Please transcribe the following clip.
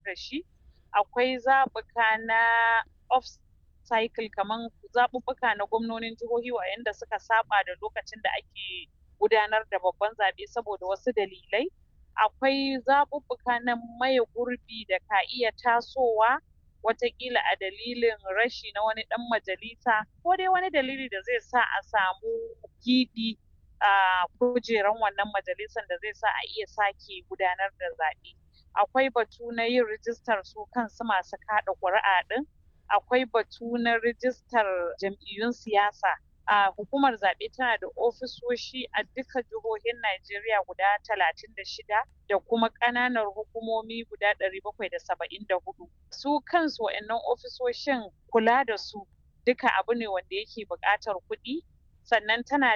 da shi akwai zaɓuka na off cycle kaman zaɓuɓɓuka na gwamnonin jihohi waɗanda suka saba da lokacin da ake gudanar da babban zaɓe saboda wasu dalilai akwai zaɓuɓɓuka na maye gurbi da ka iya tasowa watakila a dalilin rashi na wani ɗan majalisa ko dai wani dalili da zai sa a samu giɓi a kujeran wannan majalisan da zai sa a iya sake gudanar da zaɓe akwai batu na yin rijistar su kansu masu kaɗa ƙuri'a ɗin akwai batu na rijistar jam'iyyun siyasa a hukumar zaɓe tana da ofisoshi a duka jihohin Najeriya guda talatin da shida da kuma ƙananan hukumomi guda ɗari bakwai da saba'in da hudu su kansu wa'annan ofisoshin kula da su duka abu ne wanda yake buƙatar kuɗi sannan tana